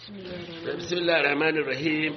bismillah rahmanir rahim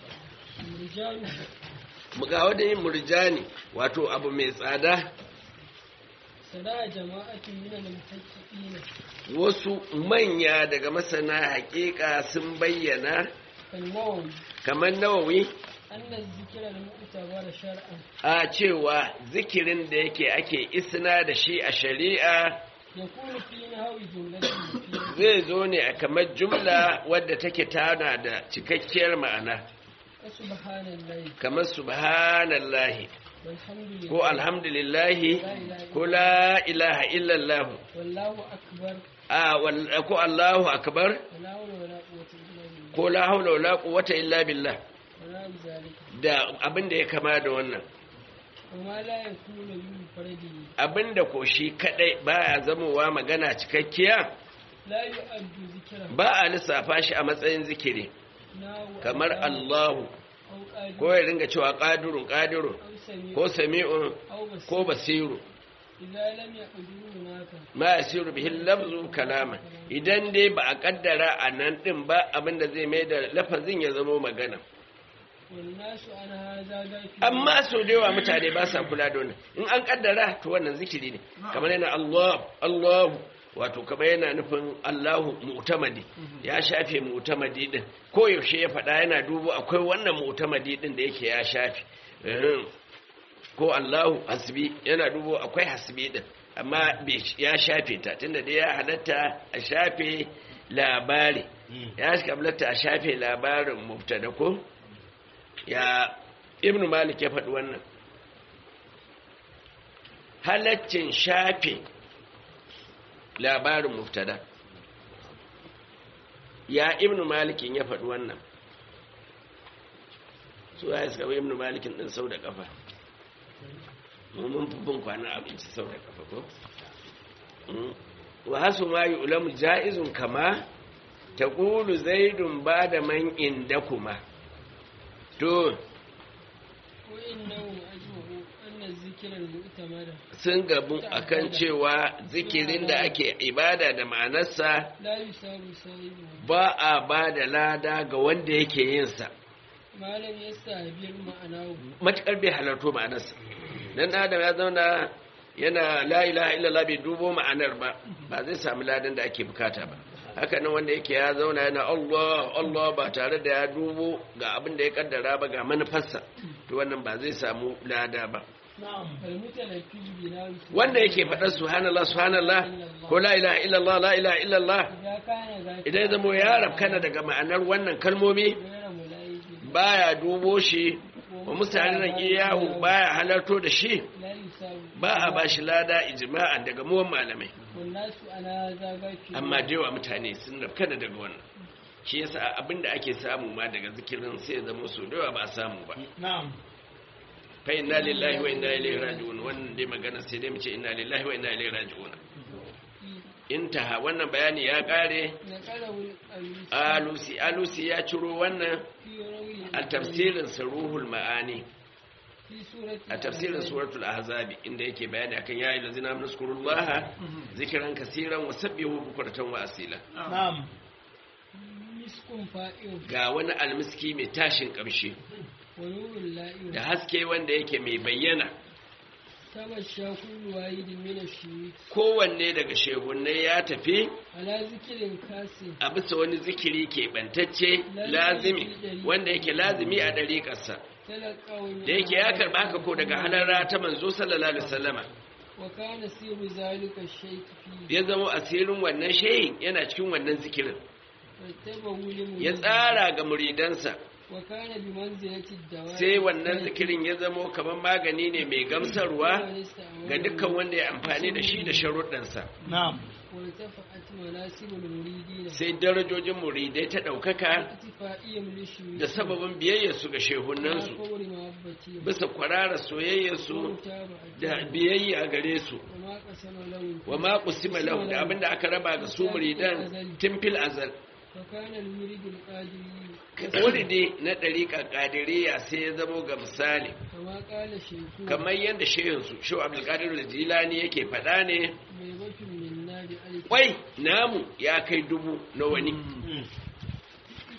ga wanda yin murjani wato abu mai tsada sada jama'atin min al-muhaqqiqina wasu manya daga masana haƙiƙa sun bayyana kalmawan kamar nawawi anna zikra al-mu'tabar shar'an a cewa zikirin da yake ake isna da shi a shari'a yakunu fi nahwi jumlatin mufida zai zo ne a kamar jumla wadda take tana da cikakkiyar ma'ana subhanallahi kamar subhanallahi walhamdulillah ko alhamdulillahi ko la ilaha illallah wallahu akbar a wal- ko allahu akbar wala hawla wala quwwata illa billah ko la haula wala quwwata illa billah wala zalika da abin da ya kama da wannan وما لا يكون بمفرده abin da ko shi kadai baya zamowa magana cikakkiya لا يؤد ذكره ba a lissafa shi a matsayin zikiri ناو kamar Allahu أو قادر ko ya ringa cewa qadirun qadirun أو سميع ko sami'un أو بصير ko basiru إذا لم يقدروا هناك ma yasiru bihi lafzu kalama idan dai ba a kaddara a nan din ba abinda zai mai da lafazin ya zama magana والناس عن هذا غافلون amma so da yawa mutane ba sa kula da wannan in an kaddara to wannan zikiri ne kamar yana Allah Allah wato kamar yana nufin Allahu mu'tamadi ya shafe mu'tamadi din ko yaushe ya faɗa yana dubo akwai wannan mu'tamadi din da yake ya shafe Ehem. ko Allahu hasbi yana dubo akwai hasbi din amma bai ya shafe ta tunda dai ya halatta a shafe labari ya halatta a shafe labarin mubtada ko ya ibnu malik ya faɗi wannan halaccin shafe labarin mubtada ya ibnu malikin ya faɗi wannan su ya suka bai ibnu malikin ɗin sau da ƙafa mu mun fi bin kwanan abinci sau da ƙafa ko Mm. wa hasu ma yi ulamu ja'izun kama ta ƙulu zaidun ba da man inda kuma to وإنهم أجمعوا أن الذكر المؤتمر sun gabu akan cewa zikirin da ake ibada da ma'anarsa لا يساوي صاحبه ba a ba da lada ga wanda yake yinsa ما لم يستعبر معناه matuƙar bai halarto ma'anarsa dan adam ya zauna yana la ilaha illallah bai dubo ma'anar ba ba zai samu ladan da ake bukata ba haka nan wanda yake ya zauna yana Allah Allah ba tare da ya dubo ga abin da ya kaddara ba ga manufarsa to wannan ba zai samu lada ba المتلفظ بنفسه wanda yake faɗar subhanallah subhanallah ko la ilaha illallah la ilaha illallah إذا كان ذاك idan ya zama ya rafkana daga ma'anar wannan kalmomi غير ملائك baya dubo shi wa mutanen iyahu baya halarto da shi لا يساوي ba a ba shi lada ijma'an daga muwan malamai والناس على هذا غافلون amma da yawa mutane sun rafkana daga wannan shi yasa abinda ake samu ma daga zikirin sai ya zama so da yawa ba a samu ba na'am fa inna lillahi wa inna ilaihi raji'un wannan dai magana sai dai mu ce inna lillahi wa inna ilaihi raji'un intaha wannan bayani ya kare نقله الألوسي alusi alusi ya ciro wannan في روي a tafsirin saruhul ma'ani في سورة a tafsirin suratul ahzabi inda yake bayani akan ya ayyuhal ladzina amanu zkurullaha zikran kaseeran wa sabbihu bukratan wa asila na'am مسك فائر ga wani almiski mai tashin kamshi ونور لائر da haske wanda yake mai bayyana تمشى كل واحد من الشيوخ kowanne daga shehunnai ya tafi على ذكر كاسي a bisa wani zikiri keɓantacce lazimi wanda yake lazimi a ɗariƙarsa تلقوا من da yake ya karɓa haka ko daga halarra ta manzo sallallahu alaihi wasallama وكان سير ذلك الشيء فيه ya zama asirin wannan shehin yana cikin wannan zikirin واتبعوا ya لمريد tsara ga muridansa وكان بمنزلة الدواء sai wannan zikirin ya zamo kamar magani ne mai gamsarwa ga dukkan wanda ya amfani da shi da sharuɗansa na'am وارتفعت مناسب المريدين sai darajojin muridai ta ɗaukaka اتفاقيهم للشيوخ da sababin biyayyarsu ga shehunansu فور محبتهم bisa kwarara soyayyarsu ومتابعتهم da biyayya gare su وما قسم لهم wa ma qusima lahu da abinda aka raba ga su muridan tun fil azal وكان المريد القادري wuridi na ɗariƙa ƙadiriya sai ya zamo ga misali كما قال شيخنا kamar yadda shehinsu shehu abdulkadir jilani yake faɗa ne ميبة منا بألف kwai namu ya kai dubu na wani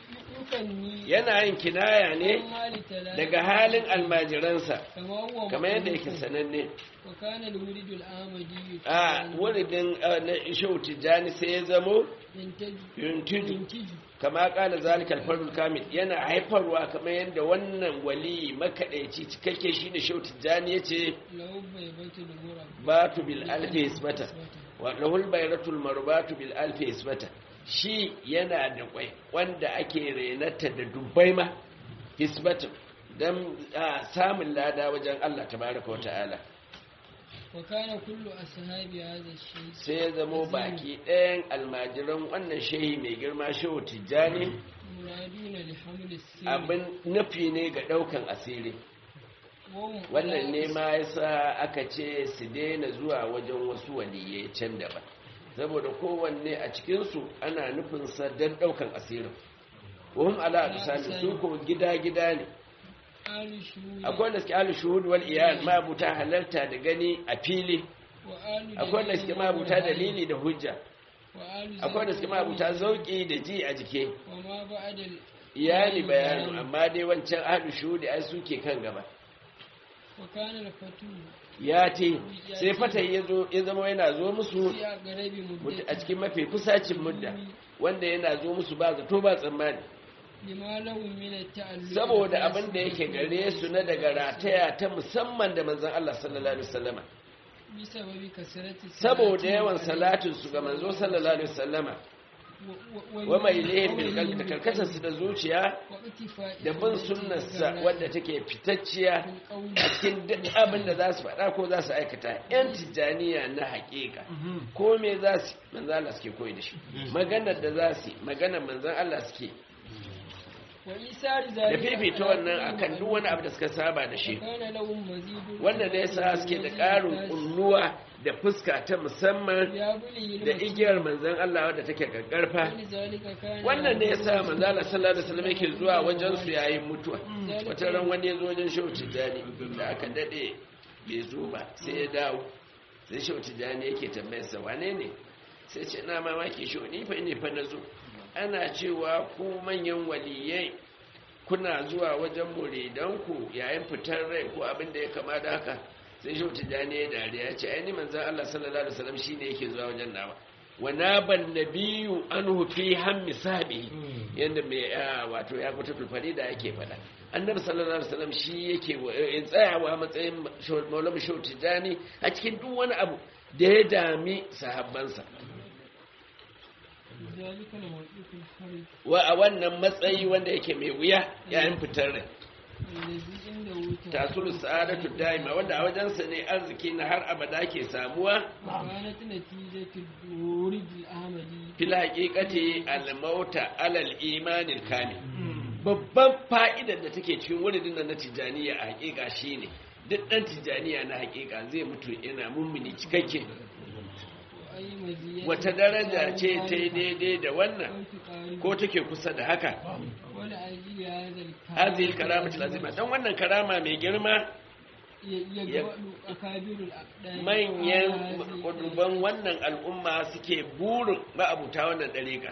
yukanni yana yin kinaya ne an hali tala daga halin almajiransa kama huwa kamar yadda yake ma'rufun. sananne wa kana al-murid al-ahmadi a wuridin ah, na shehu tijjani sai ya zamo yantaju yuntiju yantiju kama kala zalikal fardul kamil yana haifarwa kamar yadda wannan wali makadaici cikakke shine shehu tijjani yace lahu baybatul murab batu bil alfi hisbata wa lahul bayratul marbatu bil alfi hisbata shi yana da kwai wanda ake renata da dubbai ma hisbatu dan ah, samun lada wajen Allah tabaraka wa ta'ala wa kana kullu ashabi hadha ash-shay sai ya zamo baki ɗayan almajiran wannan shehi mai girma shehu tijjani muraduna li haml as-sir abin nufi ne ga ɗaukan asiri wannan ne ma yasa aka ce su daina zuwa wajen wasu waliyai can daban saboda kowanne a cikinsu ana nufinsa don ɗaukan asirin wahum ala aqsami su ko gida-gida ne alu shuhud akwai wanda suke alu shuhud wal iyal mabuta halarta da gani a fili wa alu akwai wanda suke mabuta dalili da hujja wa alu akwai wanda suke mabuta zauki da ji a jike wa ma ba'da al- iyali bayanu amma dai wancan alu shuhudi ai suke kan gaba wa kana al-fatu ya ce sai fata ya zo ya zama yana zo musu fi aqrabi mud- muddati a cikin mafi kusacin mudda wanda yana zo musu ba zato ba tsammani lima lahum min at-ta'alluq saboda abin da yake gare su na daga rataya ta musamman da manzon Allah sallallahu alaihi wasallama bi sababi kasrati saboda yawan salatin su ga manzo sallallahu alaihi wasallama wa mai lehin bil qalbi da karkatar su da zuciya da bin sunnarsa wadda take fitacciya a cikin duk abin da za su faɗa ko za su aikata yan tijjaniya na haƙiƙa ko me za su manzan Allah suke koyi da shi maganar da za su maganar manzan Allah suke da fifita wannan akan duk wani abu da suka saba da shi wanda ne yasa suke da ƙarin kunnuwa da fuska ta musamman da igiyar manzan Allah wadda take gaggarfa wannan ne yasa manzan Allah sallallahu alaihi wasallam yake zuwa wajen su yayin mutuwa wata ran wani ya zo wajen Shehu Tijani da aka dade bai zo ba sai ya dawo sai Shehu Tijani yake tambayar sa wane ne sai ce na mamaki Shehu ni fa ne fa nazo ana cewa ku manyan waliyai kuna zuwa wajen muridanku yayin fitar rai ko abin da ya kama da haka sai shi tijani ya dariya ce aini manzan Allah sallallahu alaihi wasallam shine yake zuwa wajen nawa wa naban nabiyyu anhu fi hammi sabi yanda mai wato ya fita tulfari da yake faɗa annabi sallallahu alaihi wasallam shi yake tsayawa matsayin maulama shehu tijani a cikin duk wani abu da ya dami sahabbansa wa a wannan matsayi wanda yake mai wuya yayin fitar rai tasulu sa'adatu daima wanda a wajensa ne arziki na har abada ke samuwa fil haqiqati al mauta alal imanil kamil babban fa'idar da take cikin wuridin nan na tijaniya a haƙiƙa shine duk dan tijaniya na haƙiƙa zai mutu yana mummuni cikakke wata daraja ce ta yi daidai da wannan ko take kusa da haka hazil karamatul azima don wannan karama mai girma manyan kuduban wannan al'umma suke burin ma'abuta wannan dariƙa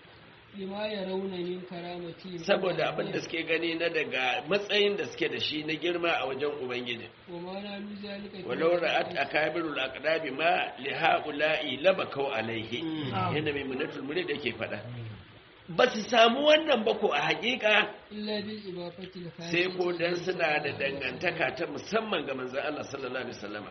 saboda abin da suke gani na daga matsayin da suke da shi na girma a wajen ubangiji walau ra'at akabirul aqdabi ma li haula'i labakau alaihi yana mai munatul murid yake fada ba su samu wannan ba ko a hakika sai ko dan suna da dangantaka ta musamman ga manzon Allah sallallahu alaihi wasallama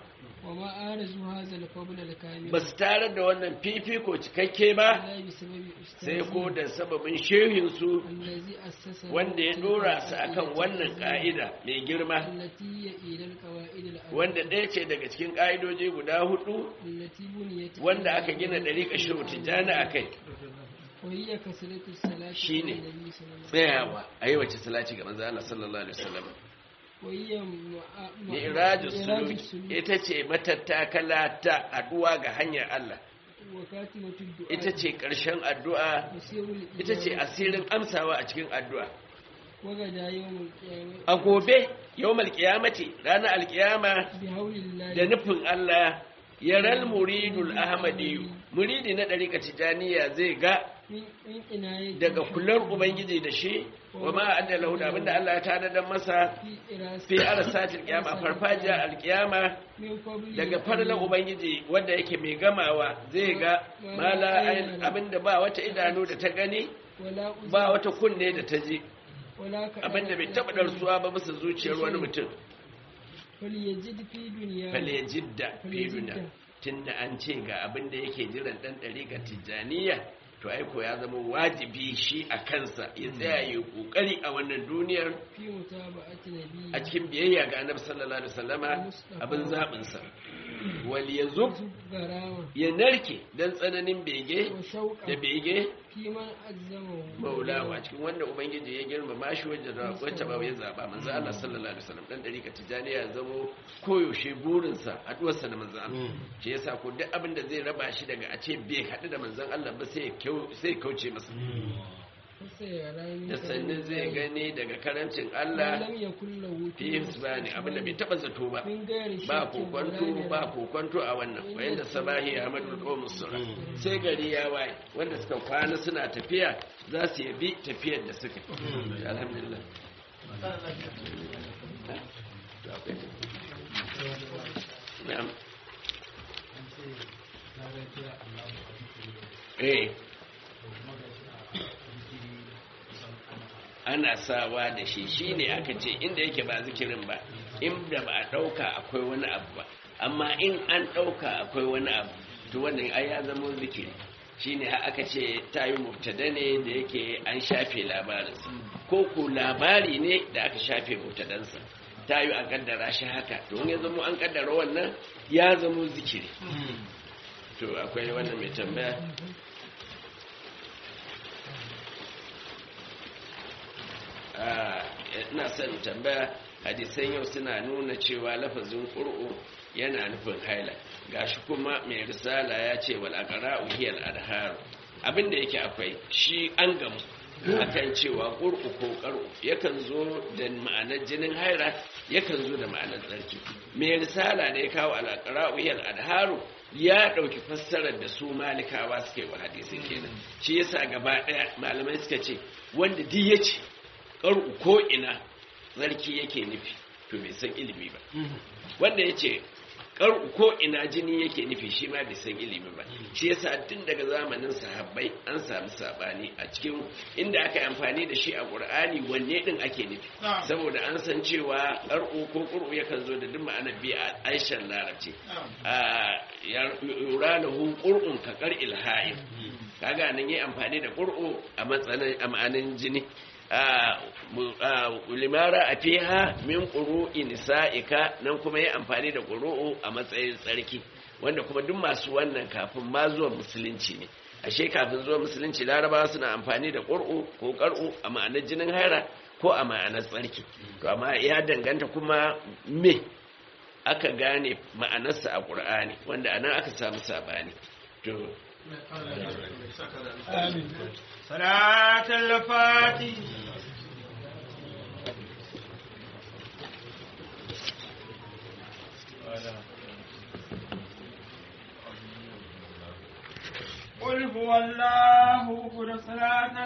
ba su tare da wannan fifiko cikakke ba sai ko da sababin shehinsu wanda ya dora su akan wannan ka'ida mai girma wanda ɗaya ce daga cikin ƙa'idoji guda hudu wanda aka gina ɗariƙa shehu tijjani a kai shi ne tsayawa a yi wace salati ga manzo Allah sallallahu alaihi wasallam Mi'rajus suluki ita ce matattakala ta addu'a ga hanyar Allah. Ita ce ƙarshen addu'a, ita ce asirin amsawa a cikin addu'a. A gobe, yau malƙiyamati, ranar alƙiyama da nufin Allah, yaral muridul Ahmadiyu, muridi na ɗariƙa tijaniya zai ga min min inayati daga kular ubangiji da shi wa ma adda lahu da abinda Allah ya tanadar masa fi irasi fi arsatil qiyama farfajiya alqiyama min qabli daga farlan ubangiji wanda yake mai gamawa zai ga mala ayin abinda ba wata idanu da ta gani wala uzun ba wata kunne da ta ji wala ka abinda bai taba darsuwa ba bisa zuciyar wani mutum falyajid fi dunya fale jidda fi duniya tunda an ce ga abinda yake jiran dan ga tijaniya to aiko ya zama wajibi shi a kansa ya tsaya yi kokari a wannan duniyar fi mutaba'ati nabi a cikin biyayya ga annabi sallallahu alaihi wasallama abin zabin sa wal yazub garawa ya narke dan tsananin bege wa shauqa da bege fi man azzama maulawa cikin wanda ubangiji ya girmama shi wajen da wacce ba ya zaba manzo Allah sallallahu alaihi wasallam dan dariƙa tijaniya ya zamo koyaushe burinsa haduwarsa da manzo Allah shi yasa ko duk abin da zai raba shi daga a ce bai haɗu da manzon Allah ba sai ya kyau- sai ya kauce masa sai ya rani da sannan zai gani daga karancin Allah lam yakul lahu fi hisbani abinda bai taba zato ba min gairi ba shakkin kokonto wala ba kokonto a wannan wayan da sabahi ahmadul qawmus sura sai gari ya waye wanda suka kwana suna tafiya za su yabi tafiyar da suka yi. alhamdulillah na'am eh ana sawa da shi shine aka ce inda yake ba zikirin ba inda ba a ɗauka akwai wani abu ba amma in an ɗauka akwai wani abu to wannan ai ya zama zikiri shine har aka ce ta yi mubtada ne da yake an shafe labarinsa ko ko labari ne da aka shafe mubtadansa ta yi a kaddara shi haka to in ya zama an kaddara wannan ya zama zikiri to akwai wannan mai tambaya Ah, ina son tambaya hadisan yau suna nuna cewa lafazin ƙur'u yana nufin haila gashi kuma mai risala ya ce wal aqra'u hiya al adhar abinda yake akwai shi an gamu akan cewa ƙur'u ko ƙar'u yakan zo da ma'anar jinin haila yakan zo da ma'anar tsarki mai risala da ya kawo al aqra'u hiya al adhar ya ɗauki fassarar da su malikawa suke wa hadisin kenan shi yasa gaba ɗaya malamai suka ce wanda duk ya ce ƙar'u ko ina zarki yake nufi to bai san ilimi ba wanda ya ce ƙar'u ko ina jini yake nufi shi ma bai san ilimi ba shi yasa tun daga zamanin sahabbai an samu sabani a cikin inda aka yi amfani da shi a ƙur'ani wanne ɗin ake nufi saboda an san cewa ƙar'u ko ƙur'u yakan zo da duk ma'anar biyu a aishan larabci yura da hu ƙur'un ka ƙar ilhayin kaga nan yi amfani da ƙur'u a matsayin a ma'anin jini limara a fiha min ƙuru'i nisa'ika nan kuma yi amfani da ƙuru'u a matsayin tsarki wanda kuma duk masu wannan kafin ma zuwa musulunci ne ashe kafin zuwa musulunci larabawa suna amfani da ƙur'u ko ƙar'u a ma'anar jinin haira ko a ma'anar tsarki to amma ya danganta kuma me aka gane ma'anarsa a ƙur'ani wanda anan aka samu sabani to صلاة الفاتح قل هو الله أكبر صلاة